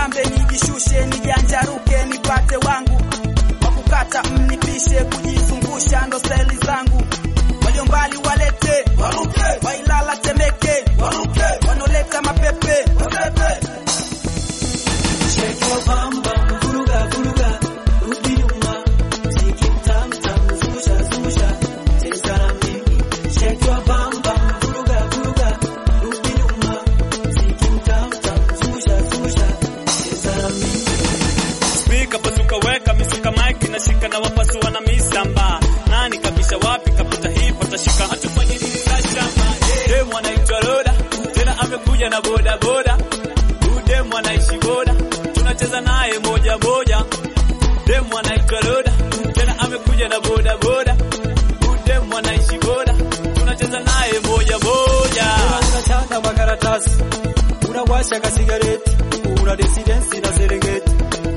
nijipambe nijishushe nijanjaruke nipate wangu wakukata mnipishe kujizungusha ndo steli zangu walio mbali walete waruke wailala temeke waruke wanaoleta mapepe wapepe Shake your bum bum, vuruga vuruga, rudi nyuma, mziki mtamu tamu, zungusha zungusha, cheza na mimi. Shake your bum bum, vuruga vuruga, rudi nyuma, mziki mtamu tamu, zungusha zungusha, cheza na mimi. Spika pasuka weka misuka mic nashika na wapasua na misamba nani kabisha wapi kapita hii patashika hatufanye nini kashamba demu anaitwa Roda tena amekuja na boda boda huyu demu anaishi boda tunacheza naye moja moja demu anaitwa Roda tena amekuja na boda boda huyu demu anaishi boda tunacheza naye moja moja Unachana makaratasi, unawasha kasigareti, una residence na Serengeti.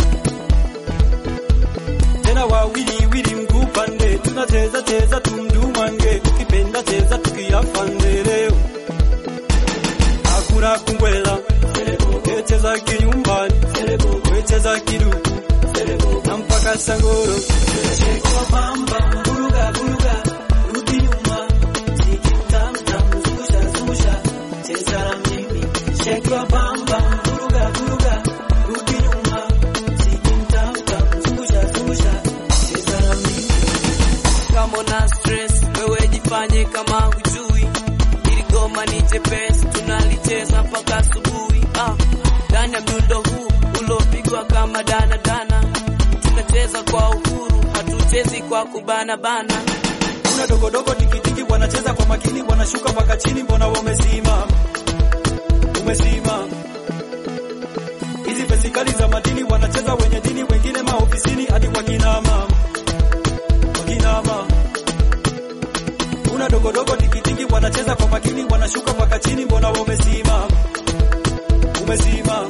Tena wawili wili mguu pande, tunacheza cheza tumdumange, ukipenda cheza tukiafande leo. Hakuna kumbwela, wecheza kinyumbani, wecheza kiduku, na mpaka sangoro. Shake your bum bum, buruga buruga, rudi nyuma, mziki mtamu tamu, zungusha zungusha, cheza na mimi. Shake your bum bum, buruga buruga, rudi nyuma, mziki mtamu tamu, zungusha zungusha, cheza na mimi. kama una stress wewe jifanye kama hujui ili goma ni jepesi tunalicheza mpaka asubuhi ah ndani ya mdundo huu uliopigwa kama dana dana tunacheza kwa uhuru hatuchezi kwa kubana bana Kuna dogodogo tikitiki wanacheza kwa makini, wanashuka mpaka chini, mbona wamezima? Umezima. Hizi fesikali za madini wanacheza wenye dini, wengine maofisini hadi kwa kinama. Kwa kinama. Kuna dogodogo tikitiki wanacheza kwa makini, wanashuka mpaka chini, mbona wamezima? Umezima.